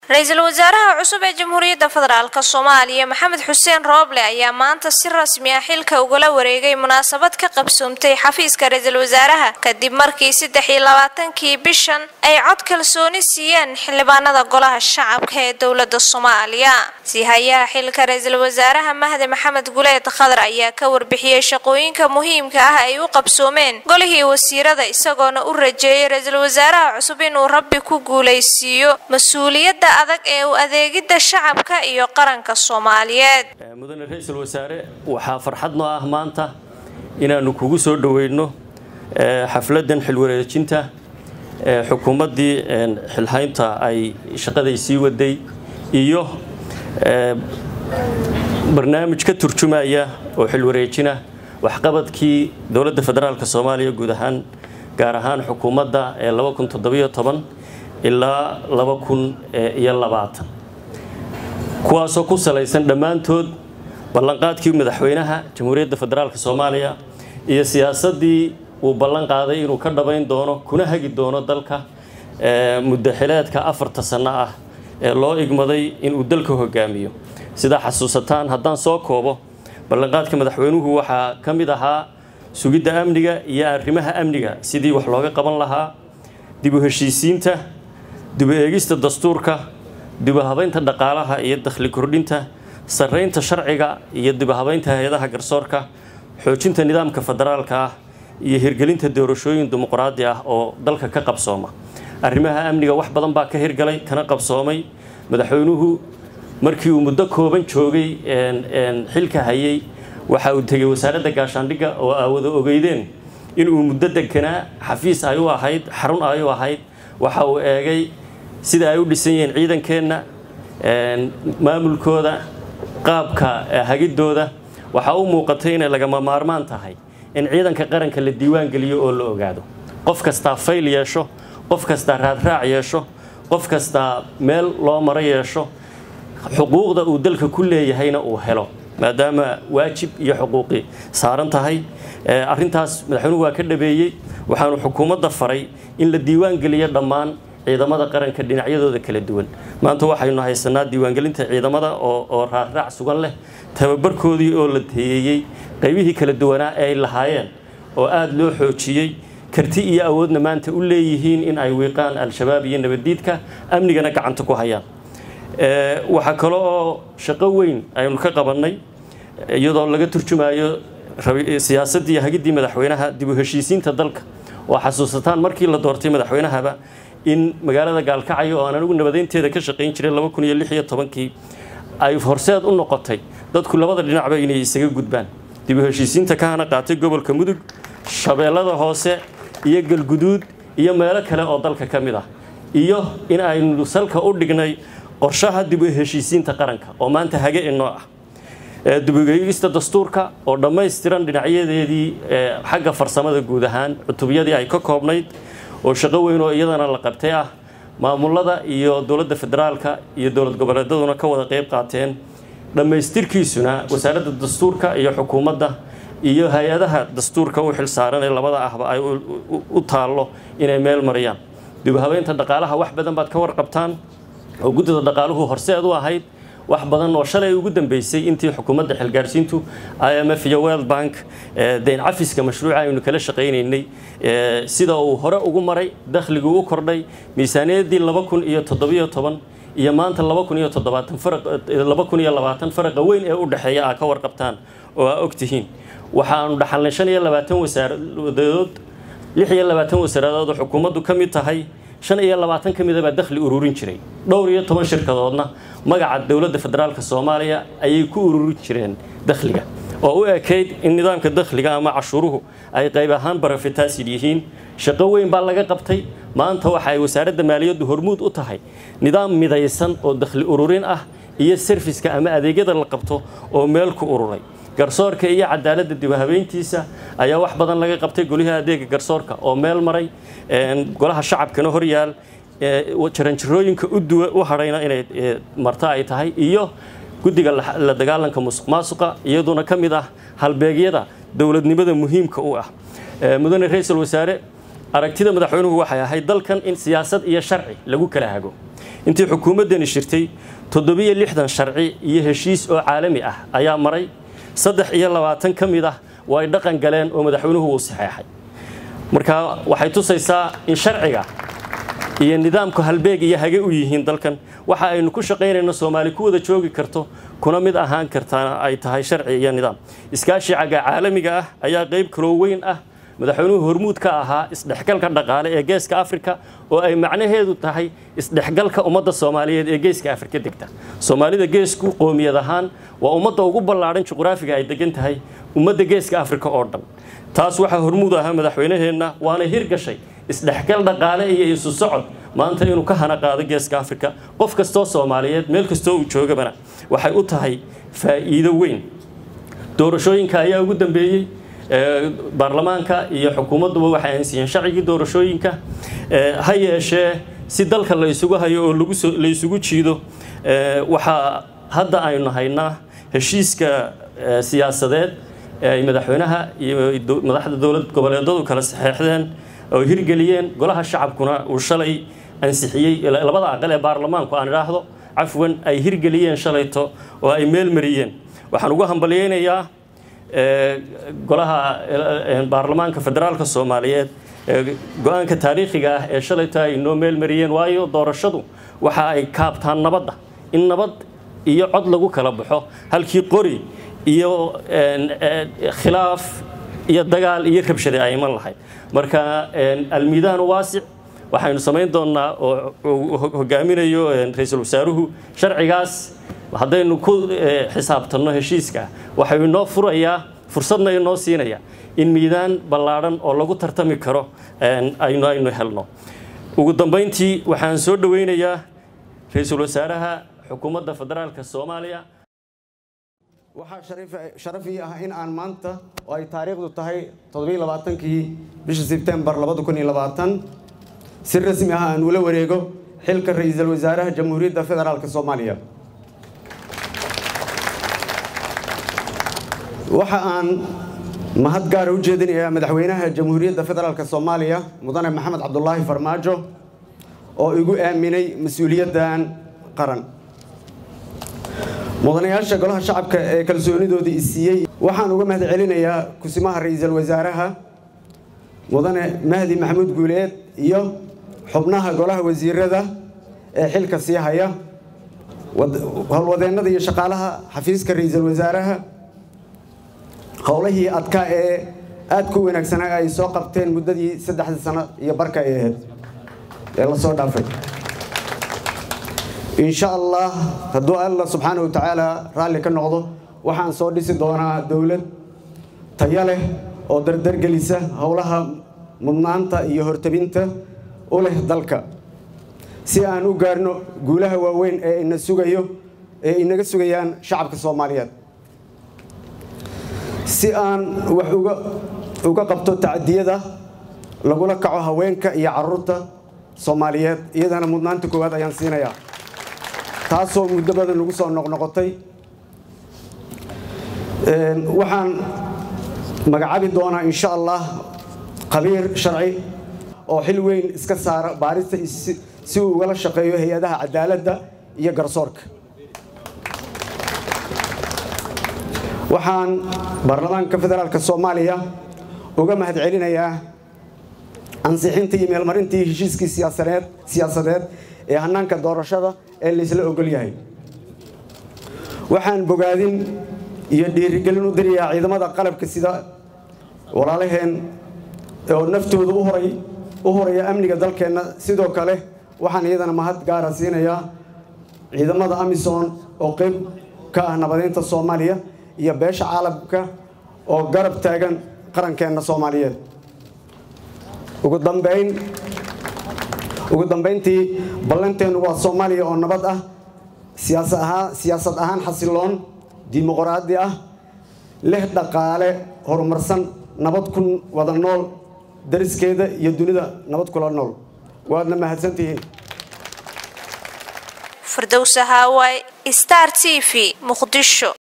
ra-iisul wasaaraha cusub ee jamhuuriyadda federaalk soomaaliya maxamed xuseen rooble ayaa maanta si rasmi ah xilka ugala wareegay munaasabad ka qabsoomtay xafiiska ra-iisul wasaaraha kadib markii saddex iyo labaatankii bishan ay cod kalsooni siiyeen xildhibaanada golaha shacabka ee dowladda soomaaliya siihayaha xilka ra-iisul wasaaraha mahdi maxamed guleed khadar ayaa ka warbixiyey shaqooyinka muhiimka ah ay u qabsoomeen golihii wasiirada isagoona u rajeeyay ra-iisul wasaaraha cusub inuu rabbi ku guulaysiiyo mas-uuliyadda adag ee u adeegidda shacabka iyo qaranka soomaaliyeed mudane ra-iisul wasaare waxaa farxad noo ah maanta inaannu kugu soo dhoweyno xafladdan xilwareejinta xukuumaddii xilhaynta ay shaqaday sii waday iyo barnaamij ka turjumaya oo xilwareejina waxqabadkii dowladda federaalk soomaaliya guud ahaan gaar ahaan xukuumadda ee ilaa kuwaasoo ku salaysan dhammaantood ballanqaadkii madaxweynaha jamhuuriyadda federaalk soomaaliya iyo siyaasaddii uu ballan qaaday inuu ka dhabayn doono kuna hagi doono dalka muddaxileedka afarta sanno ah ee loo igmaday inuu dalka hogaamiyo sidaa xasuusataan haddaan soo koobo ballanqaadka madaxweynuhu waxaa ka mid ahaa sugidda amniga iyo arrimaha amniga sidii wax looga qaban lahaa dib u heshiisiinta dib u eegista dastuurka dib u habaynta dhaqaalaha iyo dakhli kordhinta sarraynta sharciga iyo dib u habaynta hay-adaha garsoorka xoojinta nidaamka federaalka ah iyo hirgelinta doorashooyin dimuqraadi ah oo dalka ka qabsooma arrimaha amniga wax badan baa ka hirgalay kana qabsoomay madaxweynuhu markii uu muddo kooban joogay xilka hayay waxa uu tegay wasaaradda gaashaandhigga oo aawada ogeydeen inuu muddo deganaa xafiis ay u ahayd xarun ay u ahayd waxa uu eegay sida ay u dhisan yihiin ciidankeenna maamulkooda qaabka hagidooda waxaa u muuqatay inay lagama maarmaan tahay in ciidanka qaranka la diiwaan geliyo oo la ogaado qof kastaa fayl yeesho qof kastaa raadraac yeesho qof kastaa meel loo maro yeesho xuquuqda uu dalka ku leeyahayna uu helo maadaama waajib iyo xuquuqi saaran tahay arrintaas madaxweynuhu waa ka dhabeeyey waxaanu xukuumadda faray in la diiwaan geliyo dhammaan ciidamada qaranka dhinacyadooda kala duwan maanta waxaynu haysanaa diiwaangelinta ciidamada oo raarraac sugan leh tababarkoodii oo la teeyeyey qaybihii kala duwanaa ee ay lahaayeen oo aada loo xoojiyey karti iyo awoodna maanta u leeyihiin in ay wiiqaan al-shabaab iyo nabaddiidka amnigana gacanta ku hayaan waxaa kale oo shaqo weyn aynu ka qabannay iyadoo laga turjumayo siyaasaddii hagiddii madaxweynaha dib u heshiisiinta dalka oo xasuusataan markii la doortay madaxweynahaba in magaalada gaalkacyo oo aan anigu nabadeynteeda ka shaqayn jiray kii ay horseed u noqotay dadku labada dhinacba inay isaga gudbaan dib u heshiisiinta ka hana qaatay gobolka mudug shabeellada hoose iyo galguduud iyo meelo kale oo dalka ka mid ah iyo in aynu salka u dhignay qorshaha dib u heshiisiinta qaranka oo maanta hage inoo ah dibugeyista dastuurka oo dhammaystiran dhinacyadeedii xagga farsamada guud ahaan cutubyadii ay ka koobnayd oo shaqo weyn oo iyadana la qabtay ah maamulada iyo dowladda federaalka iyo dowlad goboleedaduna ka wada qayb qaateen dhammaystirkiisuna wasaaradda dastuurka iyo xukuumadda iyo hay-adaha dastuurka u xilsaaran ee labada ahba ay u taallo inay meel mariyaan dibhabeynta dhaqaalaha wax badan baad ka warqabtaan oo guddida dhaqaaluhu horseed u ahayd wax badan oo shalay ugu dambeysay intii xukuumadda xilgaarsiintu i m f iyo world bank dayn cafiska mashruuca aynu kala shaqaynaynay sida uu hore ugu maray dakhliguu u kordhay miisaaniyaddii laba kun iyo toddobiyo toban iyo maanta laba kun iyo toddobaatan laba kun iyo labaatan faraqa weyn ee u dhexeeya aa ka warqabtaan oo aa og tihiin waxaanu dhaxalnay shan iyo labaatan wasaaradood lix iyo labaatan wasaaradood oo xukuumaddu ka mid tahay shan iyo labaatan ka mida baa dakhli ururin jiray dhowr iyo toban shirkadoodna magaca dowladda federaalk soomaaliya ayay ku ururin jireen dakhliga oo u ekayd in nidaamka dakhliga ama cashuuruhu ay qayb ahaan barafitaasid yihiin shaqo weyn baa laga qabtay maanta waxa ay wasaaradda maaliyaddu hormuud u tahay nidaam midaysan oo dakhli ururin ah iyo serviska ama adeegyada la qabto oo meel ku ururay garsoorka iyo cadaaladda dibhabeyntiisa ayaa wax badan laga qabtay golihii adeega garsoorka oo meel maray golaha shacabkana horyaal jaranjarooyinka u hadhayna inay marto ay tahay iyo guddiga la dagaalanka musuq maasuqa iyaduna ka mid ah halbeegyada dowladnimada muhiimka u ah mudane ra-iisul wasaare aragtida madaxweynuhu waxay ahayd dalkan in siyaasad iyo sharci lagu kala hago intii xukuumaddani shirtay toddobiyo lixdan sharci iyo heshiis oo caalami ah ayaa maray saddex iyo labaatan ka mid ah oo ay dhaqan galeen oo madaxweynuhu uu saxeexay marka waxay tusaysaa in sharciga iyo nidaamku halbeeg iyo hage u yihiin dalkan waxa aynu ku shaqaynayno soomaali ku wada joogi karto kuna mid ahaan kartaana ay tahay sharci iyo nidaam iskaashi cagga caalamiga ah ayaa qayb kaloo weyn ah madaxweynuhu hormuud ka ahaa isdhexgalka dhaqaale ee geeska afrika oo ay macnaheedu tahay isdhexgalka ummadda soomaaliyeed ee geeska afrika degta soomaalida geesku qoomiyad ahaan waa ummadda ugu ballaadhan juqraafiga ay degan tahay ummadda geeska afrika oo dhan taas waxaa hormuud ahaa madaxweynaheenna waana hirgashay isdhexgal dhaqaale iyo isu socod maanta inuu ka hana qaado geeska afrika qof kastoo soomaaliyeed meel kastoo uu joogabana waxay u tahay faa'iido weyn doorashooyinka ayaa ugu dambeeyey baarlamaanka iyo xukuumadduba waxay aansiiyeen sharcigii doorashooyinka ha yeeshee si dalka la isugu hayo oo la isugu jiido waxaa hadda aynu haynaa heshiiska siyaasadeed ay madaxweynaha iyo madaxda dowlad goboleedadu kala saxeexdeen oo hirgeliyeen golaha shacabkuna uu shalay ansixiyey labada aqal ee baarlamaanku aan idhaahdo cafwan ay hirgeliyeen shalayto oo ay meel mariyeen waxaan ugu hambalyeynayaa golaha baarlamaanka federaalka soomaaliyeed go-aanka taariikhiga ah ee shalayto ay noo meel mariyeen waayo doorashadu waxa ay kaabtaan nabadda in nabad iyo cod lagu kala baxo halkii qori iyo khilaaf iyo dagaal iyo rabshade ay iman lahayd marka almiidaanu waasic waxaynu samayn doonnaa oo hogaaminayo ra-iisul wasaaruhu sharcigaas haddaynu ku xisaabtanno heshiiska waxau inoo furayaa fursadna inoo siinaya in miidaan ballaadhan oo lagu tartami karo aynu aynu helno ugu dambayntii waxaan soo dhoweynayaa ra-iisul wasaaraha xukuumadda federaalka soomaaliya waxaa sharaf ii ah in aan maanta oo ay taariikhdu tahay toddobailabaatankii bisha sebtembar labada kun iyo labaatan si rasmi ah aan ula wareego xilka ra-iisul wasaaraha jamhuuriyadda federaalk soomaaliya waxa aan mahad gaara u jeedinayaa madaxweynaha jamhuuriyadda federaalk soomaaliya mudane maxamed cabdulaahi farmaajo oo igu aaminay mas-uuliyaddan qaran mudanayaasha golaha shacabka ee kalsoonidoodii isiiyey waxaan uga mahad celinayaa kusimaha ra-iisul wasaaraha mudane mahdi maxamuud guuleed iyo xubnaha golaha wasiirada ee xilka sii haya howlwadeennada iyo shaqaalaha xafiiska ra-iisul wasaaraha howlihii adkaa ee aada ku wanaagsanaa ay soo qabteen muddadii saddexda sano iyo barka ay ahayd ee lasoo dhaafay insha allah hadduu alla subxaana wa tacaala raalli ka noqdo waxaan soo dhisi doonaa dowlad tayo leh oo dardargelisa howlaha mudnaanta iyo hortabinta u leh dalka si aan u gaarno guulaha waaweyn ee ina sugayo ee inaga sugayaan shacabka soomaaliyeed si aan wax uga uga qabto tacdiyada lagula kaco haweenka iyo caruurta soomaaliyeed iyadana mudnaanta koowaad ayaan siinayaa taasoo muddo badan lagu soo noqnoqotay waxaan magacaabi doonaa insha allah khabiir sharci oo xil weyn iska saara baarista si uu ugala shaqeeyo hay-adaha cadaaladda iyo garsoorka waxaan baarlamaanka federaalk soomaaliya uga mahad celinayaa ansixintii iyo meelmarintii heshiiskii siyaasadeed siyaasadeed ee hanaanka doorashada ee laysla ogol yahay waxaan bogaadin iyo dhiirigelin u dirayaa ciidamada qalabka sida walaalaheen oo naftooda uhoray u horaya amniga dalkeenna sidoo kale waxaan iyadana mahad gaara siinayaa ciidamada amisom oo qeyb ka ah nabadeynta soomaaliya iyo beesha caalamka oo garab taagan qarankeenna soomaaliyeed ugu dambayn ugu dambayntii ballanteennu waa soomaaliya oo nabad ah siyaasad ahaan xasiloon dimuqraadi ah leh dhaqaale horumarsan nabad ku wada nool dariskeeda iyo dunida nabad kula nool waadna mahadsantihiin firdowsa haaway star t v muqdisho